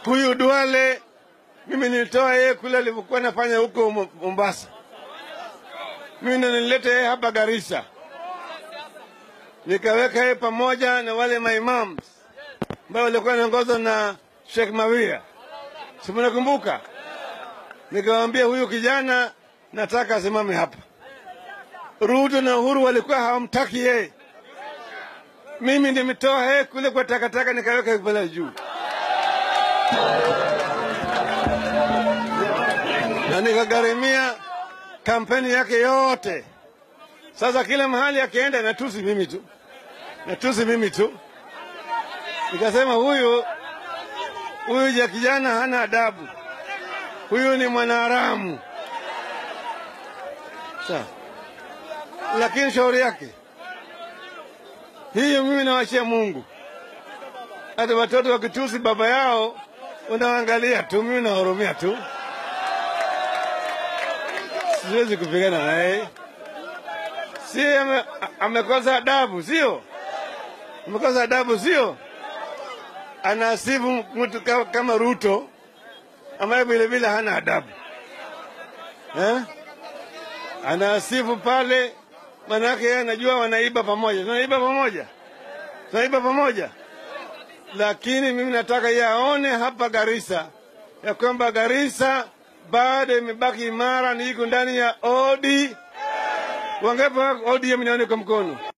Huyu Duale mimi nilitoa yeye kule alivyokuwa nafanya huko Mo- Mombasa, mimi ndo nilileta yeye hapa Garissa, nikaweka yeye pamoja na wale maimams ambao walikuwa naongozwa na Sheikh Mawia, si mnakumbuka? Nikamwambia huyu kijana nataka asimame hapa. Ruto na Uhuru walikuwa hawamtaki yeye, mimi nimetoa yeye kule kwa takataka nikaweka pale juu. na nikagharimia kampeni yake yote. Sasa kila mahali akienda natusi mimi tu, natusi mimi tu. Nikasema huyu huyu ja kijana hana adabu, huyu ni mwanaharamu. Sawa, lakini shauri yake hiyo, mimi nawachia Mungu. Hata watoto wakitusi baba yao unaangalia tu, mimi nahurumia tu siwezi kupigana naye. Si ame, amekosa adabu, sio? Amekosa adabu, sio? Anasifu mtu ka- kama Ruto ambaye vile vile hana adabu eh? Anasifu pale, manake yeye anajua wanaiba pamoja, tunaiba pamoja, tunaiba pamoja, lakini mimi nataka yeye aone hapa Garissa ya kwamba Garissa bado imebaki imara, ni iko ndani ya OD. Wangapi wa ODM nione kwa mkono?